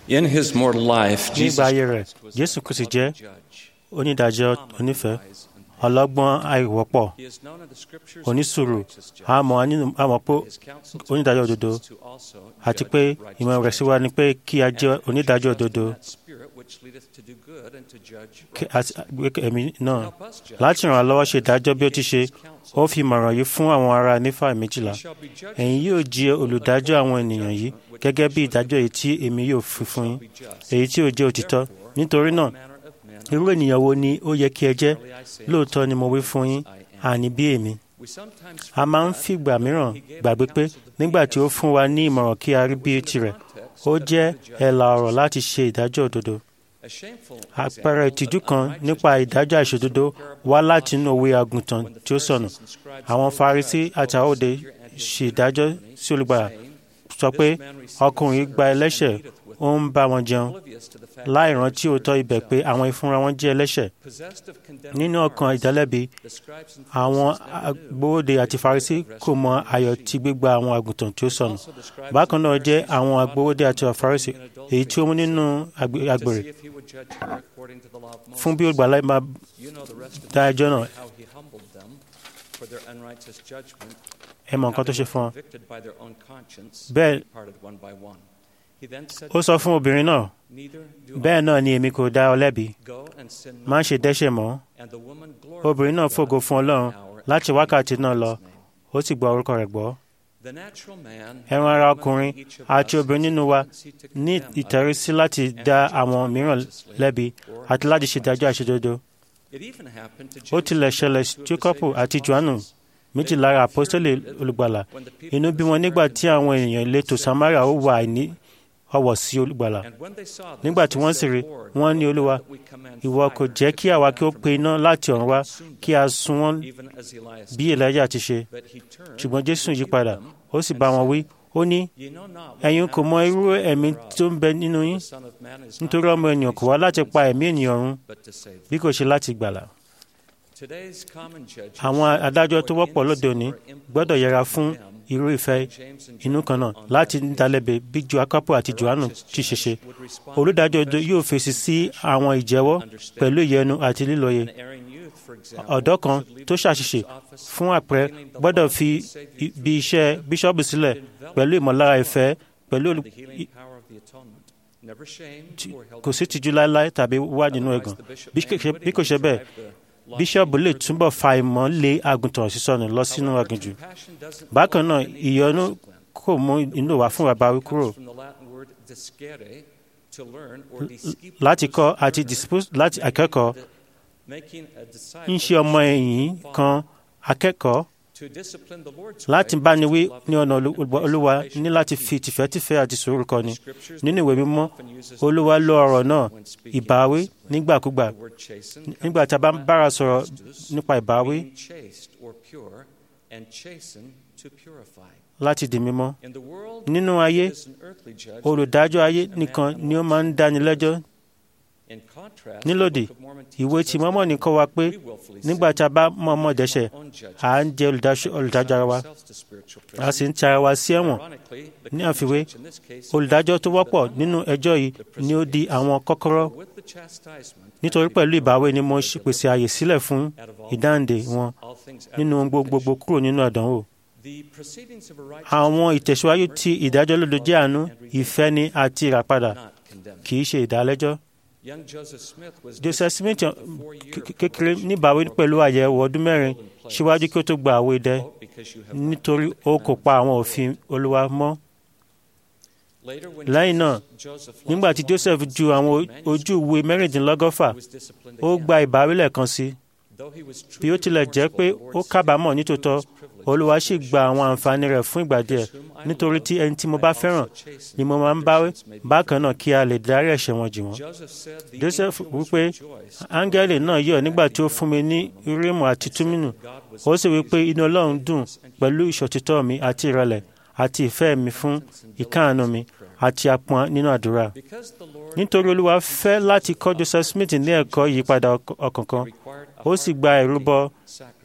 In his mortal life, nígbà ayé Jesus rẹ̀ jésù kò sì jẹ́ judge, onídàájọ́ onífẹ̀ẹ́ ọlọ́gbọ́n àìwọ́pọ̀ he is known in the scriptures onísùúrù as a righteous judge. àmọ́ nínú- àmọ́ pé His counsel to onídàájọ́ us òdodo is to also àti judge pé righteous ìmọ̀ rẹ̀ sí wa ni pé kí a jẹ́ And onídàájọ́ trust in òdodo that spirit which leadeth to do good and to judge kí a sì gbé ẹ̀mí náà Help us judge láti ràn án lọ́wọ́ ṣe ìdájọ́ bí ó ti ṣe ó fi ìmọ̀ràn yìí fún àwọn ará nífà méjìlá shall be judged ẹ̀yin yóò jẹ́ olùdájọ́ àwọn ènìyàn yìí gẹ́gẹ́ bí ìdájọ́ èyí tí èmi yóò fi fún yín be just. èyí tí ó jẹ́ òtítọ́ nítorí náà manner of men irú ènìyàn wo ni ó yẹ kí ẹ jẹ́ Verily I say lóòótọ́ ni mo wí fún yín àní bí èmi we sometimes a máa ń fìgbà mìíràn gbàgbé pé nígbà tí ó fún wa ní ìmọ̀ràn kí a rí bí tirẹ̀ ó jẹ́ ẹ̀là ọ̀rọ̀ láti ṣe ìdájọ́ òdodo a shameful àpẹẹrẹ ìtìjú kan nípa ìdájọ́ àìṣòdodo wá láti inú òwe àgùntàn tí ó sọnù àwọn farisí àti àwòdè ṣe ìdájọ́ sí olùgbàlà sọ pé ọkùnrin gba ẹlẹ́ṣẹ̀ ó ń bá wọn jẹun oblivious to the fact láì rántí òótọ́ ibẹ̀ pé àwọn ìfúnra wọn jẹ́ ẹlẹ́ṣẹ̀ possessed of condemned nínú ọkàn hearts, ìdálẹ́bi the scribes and àwọn Pharisees never knew. agbóhóde àti farisí kò mọ ayọ̀ tí gbígba àwọn àgùntàn tí ó sọnù Also the scribes bákan and náà jẹ́ Pharisees àwọn sought agbóhóde àti him farisí in adultery èyí tí ó mú nínú àgbè- to àgbèrè see if he would judge her according to the law of Moses. fún bí olùgbàlà máa You know the rest of dá the ẹjọ́ náà story, how he humbled them for their unrighteous judgment, ẹ mọ nǹkan tó ṣe fún wọn. convicted by their own conscience, Bẹ́ẹ̀- departed one by one. He then said, ó sọ fún obìnrin náà Neither do bẹ́ẹ̀ náà ni èmi kò dá ọ lẹ́bi I go and sin no má ṣe more." dẹ́ṣẹ̀ mọ́ And the woman obìnrin náà glorified fògo God fún ọlọ́run for an hour láti and wákàtí in náà Jesus' lọ name. ó sì gba orúkọ rẹ̀ gbọ́ The natural man, ẹran ara woman, ọkùnrin each of àti us obìnrin has a nínú wa tendency to ní condemn ìtẹ̀rísí others láti and dá to judge àwọn mìíràn unrighteously lẹ́bi or àti láti ṣe ìdájọ́ àṣedodo It even happened to ó James tilẹ̀ and John, ṣẹlẹ̀ two of the Jákọ́bù Saviour's àti Jòhánù apostles. méjì lára àpọ́sítélì olùgbàlà inú bí wọn nígbà tí àwọn ènìyàn ìletò Samaria ó wà ní ọwọ́ sí olùgbàlà And when they saw this, nígbà tí they wọ́n said, sì rí "Lord, wọ́n ní wilt thou olúwa that we command ìwọ kò fire jẹ́ to kí àwa come kí ó down pe from iná heaven láti and ọ̀run wá consume kí them, a sun wọ́n even as Elias bí did?" Èlíjà ti ṣe But he turned ṣùgbọ́n Jésù and yí rebuked padà them ó sì and bá wọn said, wí ó ní "Ye know not what ẹ̀yin kò mọ manner of irú spirit ẹ̀mí whereof tó ń bẹ nínú yín the Son of Man is not nítorí ọmọ come ènìyàn to kò wá láti seek pa and ẹ̀mí save, ènìyàn run but to save bí them." kò ṣe láti gbàlà Today's common judges àwọn should adájọ́ tó avoid wọ́pọ̀ lóde òní innocent or gbọ́dọ̀ impulsive yẹra fún condemn irú ìfẹ́ James and inú John kan náà on láti that dálẹ́bi bí Jákọ́bù àti A Jòhánù righteous ti ṣe ṣe judge would respond olùdájọ́ to òdodo yóò fèsì sí confession, àwọn ìjẹ́wọ́ understanding. pẹ̀lú ìyẹnu àti lílọ́yẹ An erring youth, for example, ọ̀dọ́ kan should leave tó the ṣàṣìṣe bishop's office fún àpẹẹrẹ feeling the gbọ́dọ̀ love fi of the Savior ibi through iṣẹ́ the bíṣọ́ọ̀bù sílẹ̀ enveloped pẹ̀lú ìmọ̀lára ìfẹ́ pẹ̀lú and olù- the healing power of the atonement. Never shamed tí- or held kò sí against. tìjú láéláé tàbí wà nínú Otherwise, ẹ̀gàn the bishop bí may kò ṣe- bí kò ṣe unwittingly bẹ́ẹ̀ drive the lost bíṣọ́ọ̀bù lè sheep túbọ̀ fa ìmọ̀ lé àgùntàn sísọnù lọ sínú However, aginjù compassion doesn't bákan náà follow the need for ìyọnu discipline. kò mú inú wá fún bàbá wí It kúrò comes from the Latin word discere, to learn or discipulus, láti kọ́ to àti learn, dispos- láti akẹ́kọ̀ọ́ making a disciple ń ṣe ọmọ ẹ̀yìn kan akẹ́kọ̀ọ́ to discipline the Lord's láti way, báni is to wí love ní him ọ̀nà and olú- to olúwa patient ní láti teach. fi tìfẹ́tìfẹ́ àti sùúrù kọ́ni Scriptures nínú ìwé mímọ́ often uses olúwa lo ọ̀rọ̀ náà when speaking ìbáwí discipline. nígbàkúgbà The word chasten nígbà comes tí a bá from ń bára Latin sọ̀rọ̀ justus, nípa ìbáwí meaning chaste or pure, and chasten to purify. láti di mímọ́ In the world, nínú ayé it is an earthly judge olùdájọ́ ayé that nìkan man ni ó máa ń dáni lẹ́jọ́ In contrast, nílòdì the Book of Mormon ìwé teaches tí us mọ́mọ́ that ní kọ́ wa pé we willfully nígbà sin, tí a bá mọ̀ọ́mọ̀ dẹ́ṣẹ̀ our own judges, à ń jẹ́ olùdáṣ- olùdájọ́ ara wa ourselves to spiritual a prison. sì ń ti ara wa sí ẹ̀wọ̀n Ironically, the ní common àfiwé judge in this case olùdájọ́ tó is wọ́pọ̀ the nínú ẹjọ́ yìí ni ó di àwọn kọ́kọ́rọ́ With the chastisement, nítorí I pẹ̀lú give ìbáwí ni them mo the ṣe pèsè àyè sílẹ̀ fún out of all ìdáǹdè things, wọn all things out nínú of ohun gbogbo temptation. kúrò nínú àdánwò The proceedings of a righteous àwọn judge ìtẹ̀síwájú are ti merciful, ìdájọ́ lódo jẹ́ àánú loving, and redeeming, ìfẹ́ni àti ìràpadà not condemning. kì í ṣe ìdálẹ́jọ́ Young Joseph Smith was Joseph Smith disciplined with a four-year k- kékeré probation níbàwí for pẹ̀lú àyẹ̀wò ọdún mẹ́rin síwájú kí ó tó gba àwọ̀ idẹ quote, "Because you have not nítorí kept the ó kò pa àwọn commandments òfin of the Lord." olúwa mọ́ Later, when lẹ́yìn náà Joseph- Joseph lost nígbà tí one Joseph of his ju àwọn manuscripts, ojú ìwé mẹ́rìndínlọ́gọ́fà he was disciplined ó again. gba ìbáwí lẹ́ẹ̀kan sí Though he was bí ó truly tilẹ̀ jẹ́ pé remorseful, the ó Lord kábàámọ̀ still nítòótọ́ renewed his privileges olúwa to sì assure gba àwọn his àǹfààní rẹ̀ fún ìgbà díẹ̀ Because whom I nítorí love, tí ẹni tí mo I bá also fẹ́ràn chasten, ni mo that máa ń their báwí sins may be bákan náà forgiven. kí a lè dárí ẹ̀ṣẹ̀ wọn jì wọ́n Joseph said, "The Joseph angel was wípé rejoiced áńgẹ́lì over náà me yọ̀ nígbà that tí ó he fún mi ní dwelt among Úrímù them, àti and said Túmínù that God was ó sì wí pé pleased inú with ọlọ́run my dùn faithfulness and pẹ̀lú ìṣòtítọ́ mi àti ìrẹ̀lẹ̀ àti ìfẹ́ mi fún ìkáàánú mi àti apọn nínú àdúrà Because the Lord nítorí olúwa fẹ́ láti kọ́ Joseph Smith ní ẹ̀kọ́ ìyípadà ọk- ọkàn kan required a ó sì gba heart ìrúbọ sacrifice.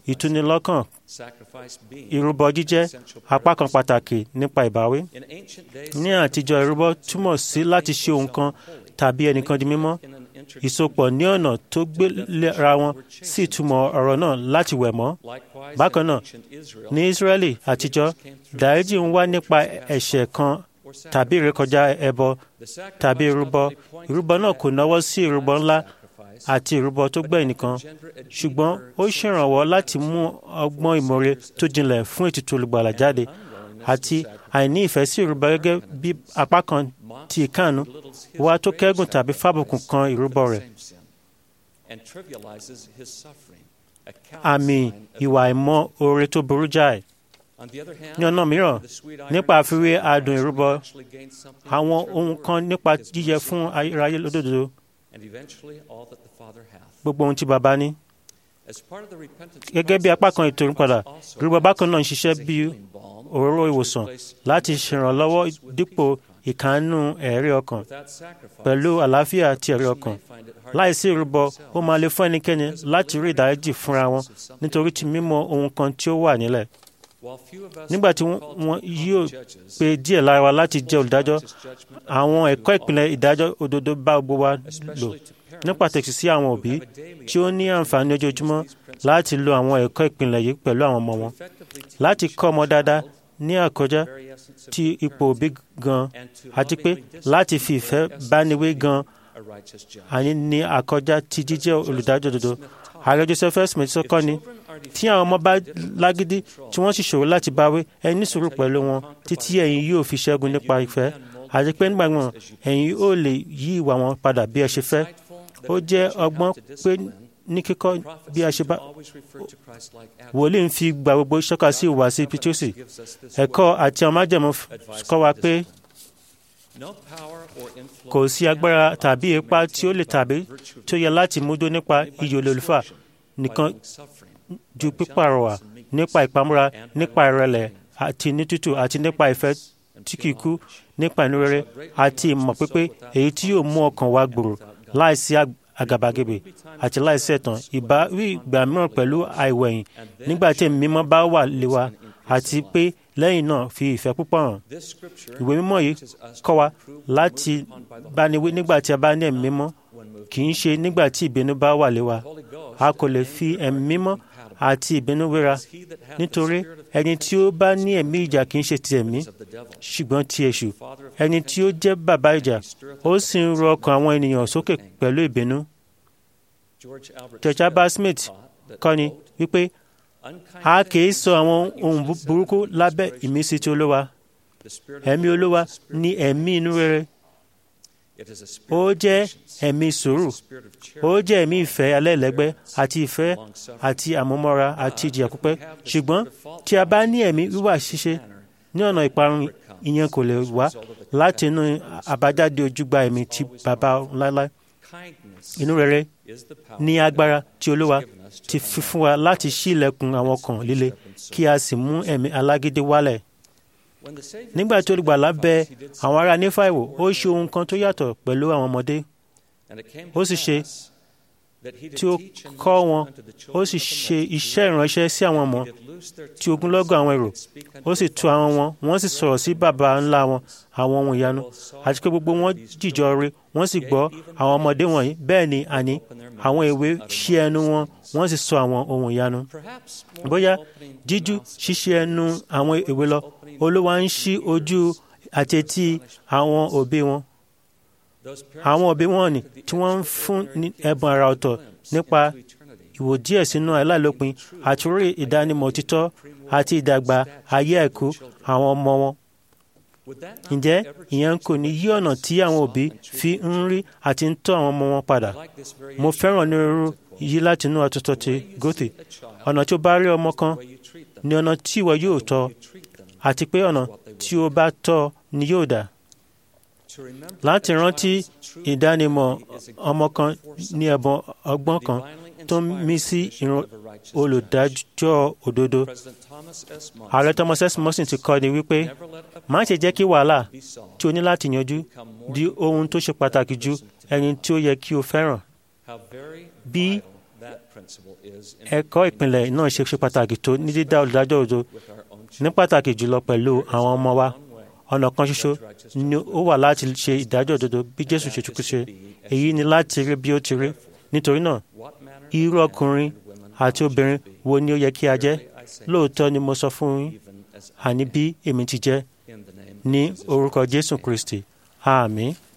ìtúnilọ́kàn sacrifice being ìrúbọ jíjẹ́ apá kan pàtàkì nípa ìbáwí. in ancient days ní àtijọ́ ìrúbọ túmọ̀ sí láti ṣe ohun kan tàbí ẹnìkan di mímọ́ in an inter- ìsopọ̀ ní ọ̀nà tó gbéra wọn sí ìtumọ̀ ọ̀rọ̀ náà láti wẹ̀ mọ́. likewise bákan in náà, ancient Israel ní Ísírẹ́lì àtijọ́ dáríjì ń wá nípa ẹ̀ṣẹ̀ kan tàbí ìrékọjá ẹbọ the sacrifice tàbí not ìrúbọ only points ìrúbọ náà kò náwó sí ìrúbọ ńlá sacrifice, àti ìrúbọ tó gbẹ̀yìn nìkan ṣùgbọ́n ó ṣèrànwọ́ láti mú ọgbọ́n ìmoore tó jinlẹ̀ fún ètùtù olùgbàlà jáde àti àìní ìfẹ́ sí ìrúbọ gẹ́gẹ́ bí apá kan ti ìkáàánú belittles his wá tó great kẹ́gùn tàbí fábùkù kan ìrúbọ rẹ̀ same sin and trivializes his suffering, a àmì callous sign of- ìwà ìmọ̀ oore tó burú jáì On the other hand, ní ọ̀nà mìíràn the sweet nípa irony àfiwé of adùn sacrifice ìrúbọ actually gains something àwọn eternal ohun worth, kan nípa his jíjẹ mercy fún ayérayé lódodo and eventually all that the Father hath. gbogbo ohun tí baba ní As part of the repentance gẹ́gẹ́ bí apá kan ètò ìrúpadà process also ìrúbọ bákan náà ń acts ṣiṣẹ́ as a bí healing balm òróró to ìwòsàn replace láti ṣèrànlọ́wọ́ dípò ìkànnù ẹ̀rí ọkàn Without sacrifice, pẹ̀lú àlàáfíà àti ẹ̀rí person ọkàn may find it hard láìsí to ìrúbọ forgive ó máa le fún ẹnikẹ́ni láti rí ìdáríjì fúnra wọn nítorí tí mímọ̀ ohun kan tí ó wà nílẹ̀ While few of us nígbà tí are wọ́n called to wọ́n become yóò judges, pe díẹ̀ lára wa láti jẹ́ olùdájọ́ righteous judgment àwọn applies ẹ̀kọ́ to ìpìlẹ̀ all, ìdájọ́ òdodo bá gbogbo wa lò especially to parents ní pàtàkì sí àwọn who òbí have a daily tí ó ní àǹfààní opportunity to ojoojúmọ́ use these principles láti lo àwọn ẹ̀kọ́ ìpìlẹ̀ yìí pẹ̀lú àwọn ọmọ wọn to effectively teach láti kọ́ ọmọ a dáadáa child ní àkọjá the very essence of tí being ipò òbí gan and to àti pé lovingly láti discipline fi the ìfẹ́ very essence bániwé of gan being a righteous judge. àní ní àkọjá ti jíjẹ́ olùdájọ́ òdodo Smith taught, ààrẹ Joseph F. Smith if sọ́kọ́ ni children are tí àwọn ọmọ bá defeated by lágídí difficult tí wọ́n sì ṣòro láti báwí ẹ ní sùúrù pẹ̀lú wọn títí ẹ̀yin yóò fi ṣẹ́gun nípa ìfẹ́ àti pé nígbà wọn ẹ̀yin ó lè yí ìwà wọn padà bí ẹ ṣe fẹ́ ó jẹ́ ọgbọ́n pé ní kíkọ́ bí a ṣe bá wòlíì ń fi gba gbogbo ṣọ́ka sí ìhùwàsí pitosi ẹ̀kọ́ àti àwọn májẹ̀mú f- kọ́ wa pé kò sí agbára tàbí ipá tí ó lè tàbí tí ó yẹ láti múdó nípa iyì olólùfà nìkan ju pípàrọwà nípa ìpamọ́ra nípa ìrẹ̀lẹ̀ àti ní tútù àti nípa ìfẹ́ tí kìí kú nípa inú rere àti ìmọ̀ pípé èyí tí yóò mú ọkàn wa gbòòrò láìsí ag- àgàbàgebè àti láìsí ẹ̀tàn ìbáwí ìgbà mìíràn pẹ̀lú àìwẹ̀yìn nígbà tí ẹ̀mí mímọ́ bá wà lé wa àti pé lẹ́yìn náà fi ìfẹ́ púpọ̀ hàn ìwé mímọ́ yìí kọ́ wa láti bániwí nígbà tí a bá ní ẹ̀mí mímọ́ kì í ṣe nígbà tí ìbínú bá wà lé wa a kò lè fi ẹ̀mí mímọ́ àti ìbínú wéra nítorí ẹni tí ó bá ní ẹ̀mí ìjà kì í ṣe ti ẹ̀mí ṣùgbọ́n ti èṣù ẹni tí ó jẹ́ bàbá ìjà ó sì ń rọ ọkàn àwọn ènìyàn sókè pẹ̀lú ìbínú George Albert Smith kọ́ni wípé a kì í sọ àwọn ohun bu- burúkú lábẹ́ ìmísí tí olówa ẹ̀mí olówa ní ẹ̀mí inú rere ó jẹ́ ẹ̀mí sùúrù ó jẹ́ ẹ̀mí ìfẹ́ alẹ́lẹ́gbẹ́ àti ìfẹ́ àti àmúmọ́ra àti ìjìyà pípẹ́ ṣùgbọ́n tí a bá ní ẹ̀mí wíwà ṣíṣe ní ọ̀nà ìparun ìyẹn kò lè wá láti inú àbájáde ojúgbà ẹ̀mí ti bàbá láéláé inú rere ní agbára tí olúwa ti fi fún wa láti ṣí ilẹ̀kùn àwọn ọkàn líle kí a sì mú ẹ̀mí alágídí wálẹ̀ nígbà tí olùgbàlà bẹ àwọn ará nífà wò ó ṣe ohun kan tó yàtọ̀ pẹ̀lú àwọn ọmọdé ó sì ṣe tí ó kọ́ wọn ó sì ṣe iṣẹ́ ìránṣẹ́ sí àwọn ọmọ tí ogunlọ́gọ̀ àwọn èrò ó sì tu àwọn wọn wọ́n sì sọ̀rọ̀ sí baba ńlá wọn àwọn ohun ìyanu àti pé gbogbo wọn jìjọ re wọ́n sì gbọ́ àwọn ọmọdé wọ̀nyí bẹ́ẹ̀ ni àní àwọn èwe ṣí ẹnu wọn wọ́n sì sọ àwọn ohun ìyanu bóyá jíjú ṣíṣí ẹnu àwọn èwe lọ olúwa ń ṣí ojú àti etí àwọn òbí wọn àwọn òbí wọn ni tí wọ́n ń fún ní ẹ̀bùn àrà ọ̀tọ̀ nípa ìwò díẹ̀ sínú aláìlópin àti orí ìdánimọ̀ òtítọ́ àti ìdàgbà ayé ẹ̀kú àwọn ọmọ wọn. ǹjẹ́ ìyẹn kò ní yí ọ̀nà tí àwọn òbí fi ń rí àti ń tọ́ àwọn ọmọ wọn padà? mo fẹ́ràn onírúurú yí láti inú àtúntò ti gòtì ọ̀nà tí ó bá rí ọmọ kan ní ọ̀nà tí ìwọ yóò tọ́ àti pé ọ̀nà tí ó bá tọ́ ni yóò dà láti rántí ìdánimọ̀ ọmọ kan ní ẹ̀bùn ọgbọ́n kan tó ń mí sí ìran olùdájọ́ òdodo. ààrẹ Thomas S. Morrison ti kọ́ ni wípé má ṣe jẹ́ kí wàhálà tí o ní láti yanjú di ohun tó ṣe pàtàkì ju ẹni tí ó yẹ kí o fẹ́ràn. bí ẹ̀kọ́ ìpìlẹ̀ náà ṣe ṣe pàtàkì tó ní dídá olùdájọ́ òdo ní pàtàkì jùlọ pẹ̀lú àwọn ọmọ wa ọ̀nà kan ṣoṣo ni ó wà láti ṣe ìdájọ́ òdodo bí Jésù ṣe tukú ṣe èyí ni láti rí bí ó ti rí nítorí náà irú ọkùnrin àti obìnrin wo ni ó yẹ kí a jẹ́ lóòótọ́ ni mo sọ fún yín àní bí èmi ti jẹ́ ní orúkọ Jésù Kristi àmín.